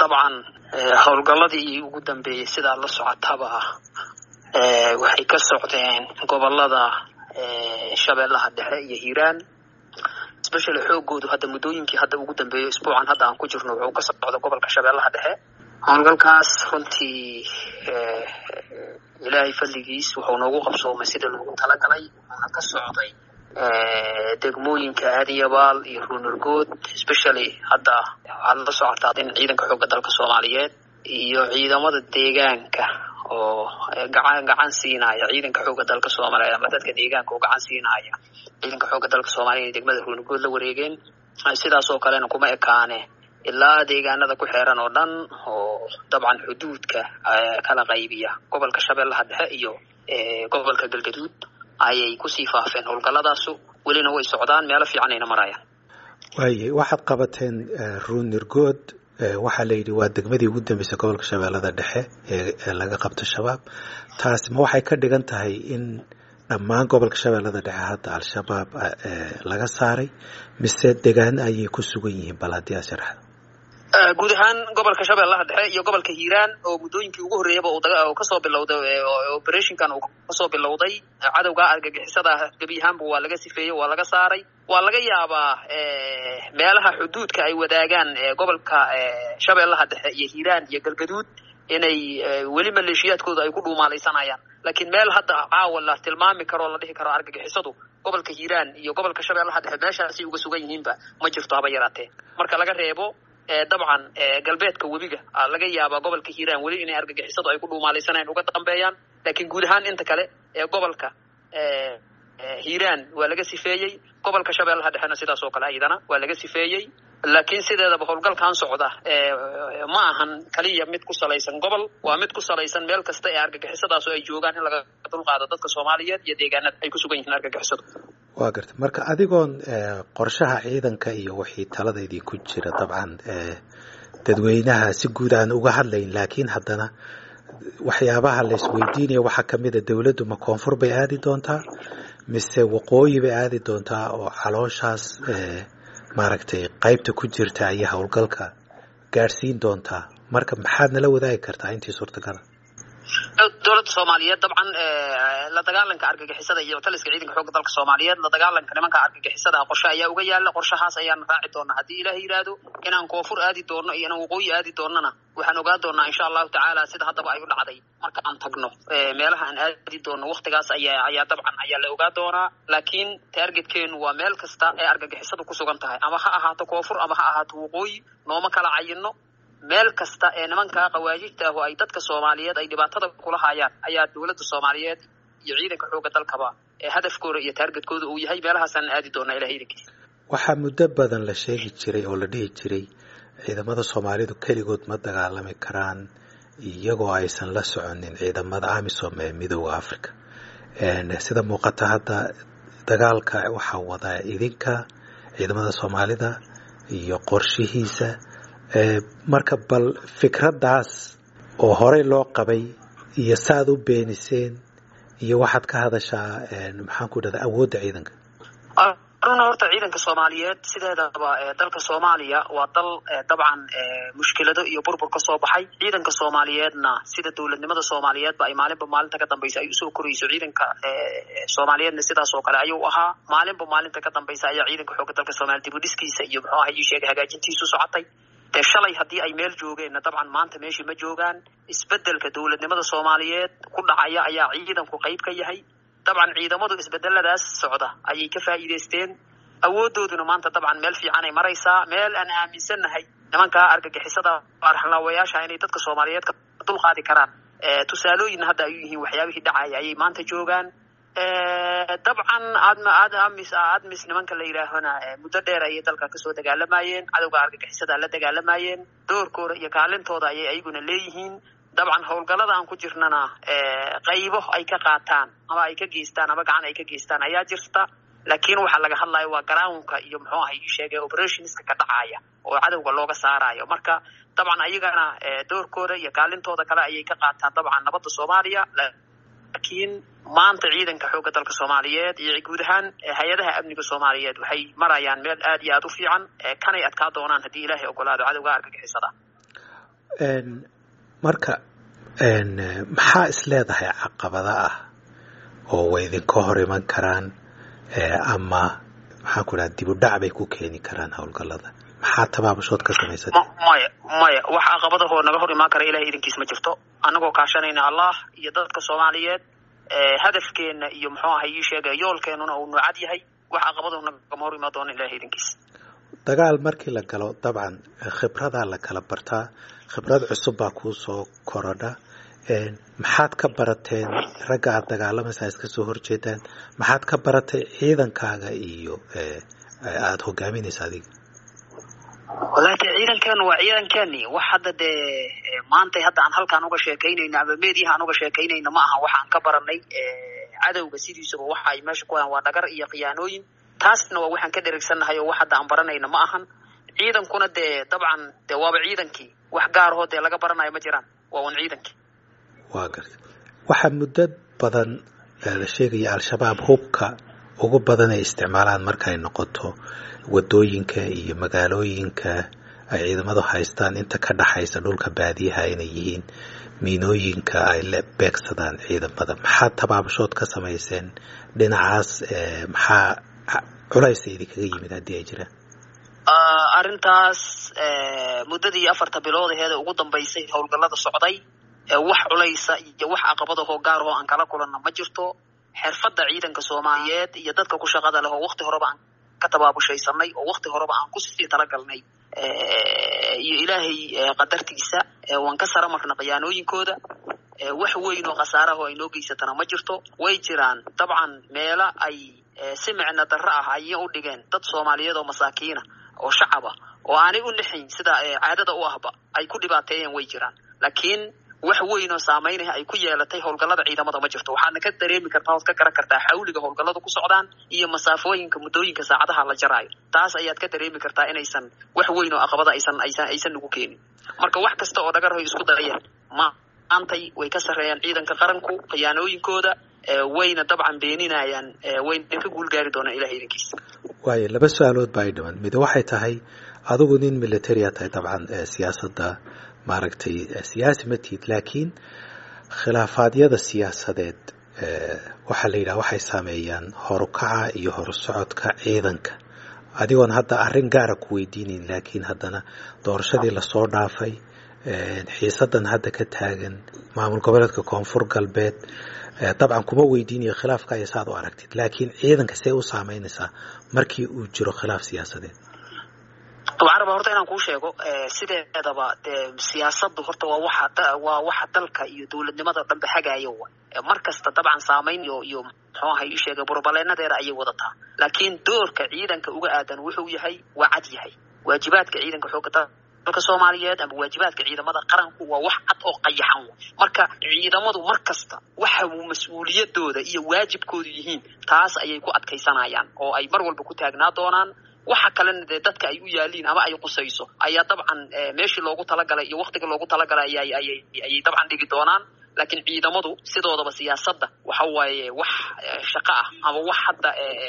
dabcan howlgalladii ugu dambeeyey sidaa la socotaba waxay ka socdeen gobolada shabeellaha dhexe iyo hiiraan especially xoogoodu hadda muddooyinkii hadda ugu dambeeyo isbuucan hadda aan ku jirno wuxuu ka socda gobolka shabeellaha dhexe howlgalkaas runtii ilaahay fadligiis wuxuu noogu qabsoomay sida loogu talagalay wuxuuna ka socday degmooyinka aadiyabaal iyo ruunurgood especially hadda waxaad la socotaa in ciidanka xoogga dalka soomaaliyeed iyo ciidamada deegaanka oo gacan gacan siinaya ciidanka xoogga dalka soomaaliya ama dadka deegaanka oo gacan siinaya ciidanka xoogga dalka soomaaliya inay degmada ruunurgood la wareegeen sidaas oo kalena kuma ekaane ilaa deegaanada ku xeeran oo dhan oo dabcan xuduudka kala qaybiya gobolka shabeellaha dhexe iyo gobolka galgaduud ayay kusii faafeen howlgalladaasu welina way socdaan meelo fiicanayna marayaan waaye waxaad qabateen ruunirgood waxaa la yidhi waa degmadii ugu dambeysay gobolka shabeellada dhexe ee laga qabto shabaab taasi ma waxay ka dhigan tahay in dhammaan gobolka shabeellada dhexe hadda al-shabaab laga saaray mise degaan ayay ku sugan yihiin bal haddii aad sharaxda guud ahaan gobolka shabeellaha dhexe iyo gobolka hiiraan oo muddooyinkii ugu horreeyaba uu kasoo bilowday operationkan uu kasoo bilowday cadowga argagixisada gebi ahaanba waa laga sifeeyey waa laga saaray waa laga yaabaa meelaha xuduudka ay wadaagaan gobolka shabeellaha dhexe iyo hiiraan iyo galgaduud inay weli maleeshiyaadkooda ay ku dhuumaalaysanayaan laakiin meel hadda caawa la tilmaami karo o la dhihi karo argagixisadu gobolka hiiraan iyo gobolka shabeellaha dhexe meeshaasay uga sugan yihiinba ma jirto haba yaraatee marka laga reebo dabcan galbeedka webiga laga yaabaa gobolka hiiraan weli inay argagixisadu ay ku dhuumaalaysanayaan uga dambeeyaan laakiin guud ahaan inta kale ee gobolka hiiraan waa laga sifeeyey gobolka shabeellaha dhexena sidaas oo kale ayadana waa laga sifeeyey laakiin sideedaba howlgalkan socda ma ahan kaliya mid ku salaysan gobol waa mid ku salaysan meel kasta ee argagixisadaas oo ay joogaan in laga dulqaado dadka soomaaliyeed iyo deegaanada ay ku sugan yihiin argagixisadu waa garta marka adigoon qorshaha ciidanka iyo wixii taladaydii ku jira dabcan dadweynaha si guud aan uga hadlayn laakiin haddana waxyaabaha la isweydiinaya waxaa kamid a dowladdu ma koonfur bay aadi doontaa mise waqooyi bay aadi doontaa oo calooshaas maaragtay qaybta ku jirta ayay howlgalka gaadhsiin doontaa marka maxaad nala wadaagi kartaa intii suurtagala dowladda soomaaliyeed dabcan la dagaalanka argagixisada iyo taliska ciidanka xoogga dalka soomaaliyeed la dagaalanka nimanka argagixisada qorshe ayaa uga yaala qorshahaas ayaan raaci doonaa haddii ilaah yidhaahdo inaan koonfur aadi doono iyo inaan waqooyi aadi doonana waxaan ogaa doonaa insha allahu tacaala sida haddaba ay u dhacday marka aan tagno meelaha aan aadi doono waktigaas ayaa ayaa dabcan ayaa la ogaa doonaa laakiin taargetkeenu waa meel kasta ee argagixisadu ku sugan tahay ama ha ahaato koonfur ama ha ahaato waqooyi nooma kala cayino meel kasta ee nimanka qawaajijta ah oo ay dadka soomaaliyeed ay dhibaatada kula hayaan ayaa dowladda soomaaliyeed iyo ciidanka xoogga dalkaba ee hadafkooda iyo taargetkooda uu yahay meelahaasaan aadi doonaa ilaha idankiisa waxaa muddo badan la sheegi jiray oo la dhihi jiray ciidamada soomaalidu keligood ma dagaalami karaan iyagoo aysan la soconin ciidamada amisom ee midooda africa sida muuqata hadda dagaalka waxaa wadaa idinka ciidamada soomaalida iyo qorshihiisa marka bal fikraddaas oo horey loo qabay iyo saaad u beeniseen iyo waxaad ka hadashaa maxaan ku dhahda awoodda ciidanka runa horta ciidanka soomaaliyeed sideedaba dalka soomaaliya waa dal dabcan mushkilado iyo burbur ka soo baxay ciidanka soomaaliyeedna sida dowladnimada soomaaliyeedba ay maalinba maalinta ka dambaysa ay usoo korayso ciidanka soomaaliyeedna sidaas oo kale ayuu ahaa maalinba maalinta ka dambaysa ayaa ciidanka xoogga dalka soomaaliya dibudhiskiisa iyo muxuu aha ii sheegay hagaajintiisu socotay dee shalay haddii ay meel joogeenna dabcan maanta meeshii ma joogaan isbedelka dowladnimada soomaaliyeed ku dhacaya ayaa ciidanku qayb ka yahay dabcan ciidamadu isbedeladaas socda ayay ka faa'iidaysteen awoodooduna maanta dabcan meel fiicanay maraysaa meel aan aaminsannahay nimankaa argagixisada arxlaawayaasha inay dadka soomaaliyeed ka dulqaadi karaan tusaalooyinna hadda ay u yihiin waxyaabihii dhacaya ayay maanta joogaan dabcan admis admis nimanka la yidhaahona muddo dheer ayay dalka kasoo dagaalamayeen cadowga argagixisada la dagaalamayeen doorkooda iyo kaalintooda ayay ayaguna leeyihiin dabcan howlgallada aan ku jirnana qaybo ay ka qaataan ama ay ka geystaan ama gacan ay ka geystaan ayaa jirta laakiin waxaa laga hadlayo waa groundka iyo muxuu ahay sheegay operationska ka dhacaya oo cadowga looga saarayo marka dabcan ayagana doorkooda iyo kaalintooda kale ayay ka qaataan dabcan nabadda soomaaliya laakiin maanta ciidanka xoogga dalka soomaaliyeed iyo guud ahaan hay-adaha amniga soomaaliyeed waxay marayaan meel aad iyo aad u fiican kanay adkaa doonaan haddii ilaahay ogolaado cadowga argagixisada marka maxaa is leedahay caqabada ah oo way idinka hor iman karaan ama maxaan ku dhaha dibudhac bay ku keeni karaan howlgallada maxaa tabaabashood ka samaysat maya maya wax caqabadahoo naga hor imaan kara ilahay idinkiis ma jirto annagoo kaashanayna allah iyo dadka soomaaliyeed hadafkeena iyo muxuu ahay ii sheegay yoolkeenuna uu nuucad yahay wax caqabadahu nagama hor imaan doona ilahay idinkiis dagaal markii la galo dabcan khibradaa la kala bartaa khibrad cusub baa kuu soo korodha maxaad ka barateen ragga aad dagaalamaysa iska soo horjeedaan maxaad ka baratay ciidankaaga iyo aada hogaaminaysa adiga wallahi de ciidankeenu waa ciidankeeni wax hadda dee maantay hadda aan halkaan uga sheekaynayno ama meediyaha aan uga sheekaynayno ma aha waxaan ka baranay cadowga sidiisaba waxa ay meesha ku hayaan waa dhagar iyo khiyaanooyin taasna waa waxaan ka dherigsannahay oo wax hadda aan baranayna ma ahan ciidankuna dee dabcan dee waaba ciidankii wax gaarahoo dee laga baranayo ma jiraan waa un ciidankii waa garta waxaa muddo badan la sheegaya al-shabaab hubka ugu badan ay isticmaalaan markay noqoto wadooyinka iyo magaalooyinka ay ciidamadu haystaan inta ka dhaxaysa dhulka baadiyaha inay yihiin miinooyinka ay la beegsadaan ciidamada maxaa tabaabashood ka samayseen dhinacaas maxaa culaysa idinkaga yimid haddii ay jiraan arrintaas muddadii afarta bilood aheeda ugu dambaysay howlgallada socday wax culaysa iyo wax caqabadahoo gaarahoo aan kala kulanna ma jirto xirfadda ciidanka soomaaliyeed iyo dadka ku shaqada leh oo wakti horeba aan ka tabaabashaysanay oo wakti horeba aan kusii talagalnay iyo ilaahay qadartiisa waan ka sara marna khiyaanooyinkooda wax weyn oo khasaaraho ay noo geysatana ma jirto way jiraan dabcan meelo ay si micno darro ah ayay u dhigeen dad soomaaliyeed oo masaakiina oo shacaba oo aanay u nixayn sida caadada u ahba ay ku dhibaateeyeen way jiraan laakiin wax weyn oo saameynah ay ku yeelatay howlgallada ciidamada ma jirto waxaadna ka dareemi kartaa ood ka garan kartaa xawliga howlgalladu ku socdaan iyo masaafooyinka muddooyinka saacadaha la jaraayo taas ayaad ka dareemi kartaa inaysan wax weyn oo aqabada aysan aysan aysan nagu keenin marka wax kasta oo dhagarhoy isku dayeen maantay way ka sarreeyaan ciidanka qaranku khiyaanooyinkooda wayna dabcan beeninayaan wayna ka guulgaari doonaan ilahay idinkiisa waayo laba su-aalood baa ay dhiman mid waxay tahay adigu nin militaria tahay dabcan siyaasadda maaragtay siyaasi ma tihid laakiin khilaafaadyada siyaasadeed waxaa la yidhaha waxay saameeyaan horukaca iyo horusocodka ciidanka adigoon hadda arrin gaara ku weydiinayn laakiin haddana doorashadii lasoo dhaafay xiisadan hadda ka taagan maamul goboleedka koonfur galbeed dabcan kuma weydiinayo khilaafka iyo saaad u aragtid laakiin ciidanka see u saameynaysaa markii uu jiro khilaaf siyaasadeed abcaraba horta inaan kuu sheego sideedaba dee siyaasadu horta waa waxa waa waxa dalka iyo dowladnimada dhanba hagaayo wa mar kasta dabcan saamayn iyo iyo muxuu ahay ii sheegay burbaleenadeeda ayay wadataa laakiin doorka ciidanka uga aadan wuxuu yahay waa cad yahay waajibaadka ciidanka xooga dalka soomaaliyeed ama waajibaadka ciidamada qaranku waa wax cad oo qayaxan marka ciidamadu mar kasta waxa uu mas-uuliyadooda iyo waajibkoodu yihiin taas ayay ku adkaysanayaan oo ay mar walba ku taagnaa doonaan waxa kalena dee dadka ay u yaaliin ama ay qusayso ayaa dabcan meeshii loogu talagalay iyo waktiga loogu talagalay ayay dabcan dhigi doonaan laakiin ciidamadu sidoodaba siyaasadda waxa waaye wax shaqo ah ama wax hadda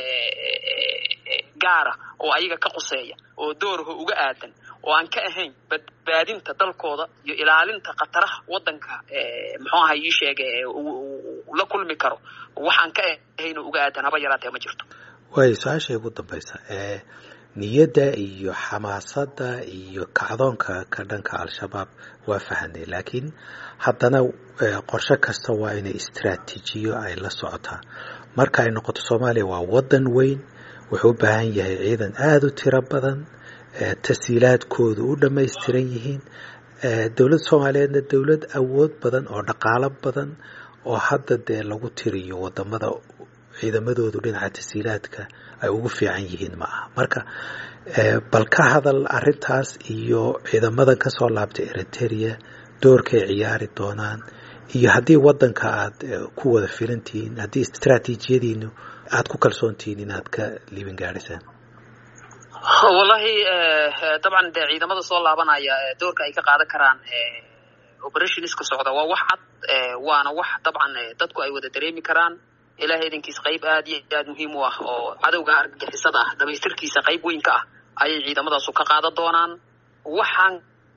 gaara oo ayaga ka quseeya oo doorho uga aadan oo aan ka ahayn badbaadinta dalkooda iyo ilaalinta khataraha waddanka muxuu aha ii sheege la kulmi karo waxaan ka ahayn oo uga aadan haba yaraatee ma jirto waayo su-aashay ugu dambaysa niyadda iyo xamaasadda iyo kacdoonka ka dhanka al-shabaab waa fahanay laakiin haddana qorshe kasta waa inay istraatiijiyo ay la socotaa marka ay noqoto soomaaliya waa waddan weyn wuxuu u baahan yahay ciidan aada u tiro badan tasiilaadkoodu u dhammaystiran yihiin dowladda soomaaliyeedna dowlad awood badan oo dhaqaalo badan oo hadda dee lagu tiriyo wadamada ciidamadoodu dhinaca tasiilaadka ay ugu fiican yihiin ma aha marka bal ka hadal arintaas iyo ciidamadan kasoo laabtay eriteria doorkay ciyaari doonaan iyo haddii wadanka aad ku wada filantihiin haddii istraatiijiyadiinu aada ku kalsoontihiin inaad ka liibin gaadhisaan wallahi dabcan dee ciidamada soo laabanaya doorka ay ka qaadan karaan operationska socda waa wax cad waana wax dabcan dadku ay wada dareemi karaan ilahay idinkiis qayb aad iyo aad muhiim u ah oo cadowga argagixisada ah dhamaystirkiisa qayb weyn ka ah ayay ciidamadaasu ka qaadan doonaan waxaan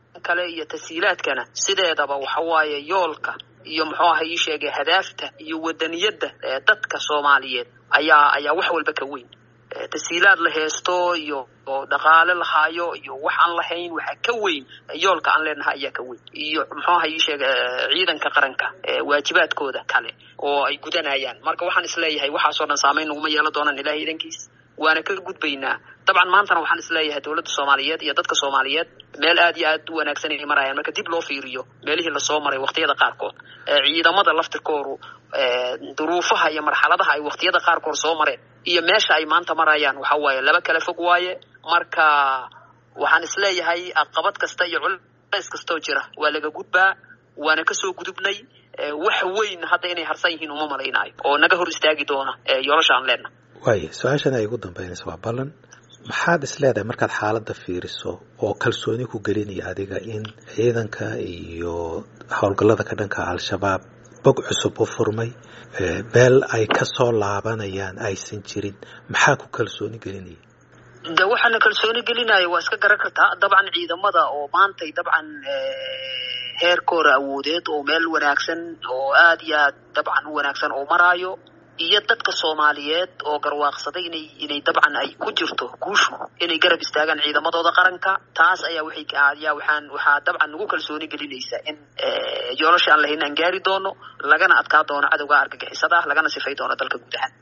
kale iyo tashiilaadkana sideedaba waxa waaye yoolka iyo muxuu aha ii sheegay hadaafta iyo wadaniyadda dadka soomaaliyeed ayaa ayaa wax walba ka weyn tashiilaad la heesto iyo oo dhaqaale lahaayo iyo wax aan lahayn waxaa ka weyn yoolka aan leenahay ayaa ka weyn iyo muxuu aha ii sheega ciidanka qaranka waajibaadkooda kale oo ay gudanayaan marka waxaan isleeyahay waxaasoo dhan saamayn naguma yeelan doonaan ilahay idankiis waana ka gudbaynaa dabcan maantana waxaan isleeyahay dowladda soomaaliyeed iyo dadka soomaaliyeed meel aad iyo aad u wanaagsan ay marayaan marka dib loo fiiriyo meelihii lasoo maray waqtiyada qaarkood ciidamada laftirkoodu duruufaha iyo marxaladaha ay waqtiyada qaarkood soo mareen iyo meesha ay maanta marayaan waxa waaye laba kala fog waaye marka waxaan isleeyahay aqabad kasta iyo culays kastoo jira waa laga gudbaa waana kasoo gudubnay wax weyn hadda inay harsan yihiin uma malaynaayo oo naga hor istaagi doona yoolasha aan leenahay waaya su-aashan ay ugu dambeynaysa waa ballan maxaad is leedahay markaad xaaladda fiiriso oo kalsooni ku gelinaya adiga in ciidanka iyo howlgallada ka dhanka al-shabaab bog cusub u furmay meel ay ka soo laabanayaan aysan jirin maxaa ku kalsooni gelinaya de waxaana kalsooni gelinaya waa iska garan kartaa dabcan ciidamada oo maantay dabcan heerkooda awoodeed oo meel wanaagsan oo aad iyo aad dabcan u wanaagsan oo maraayo iyo dadka soomaaliyeed oo garwaaqsaday inay inay dabcan ay ku jirto guushu inay garab istaagaan ciidamadooda qaranka taas ayaa waxay ayaa waxaan waxaa dabcan nagu kalsooni gelinaysaa in yoolasha aan lahayn aan gaari doono lagana adkaa doono cadowga argagixisada ah lagana sifay doono dalka guud ahaan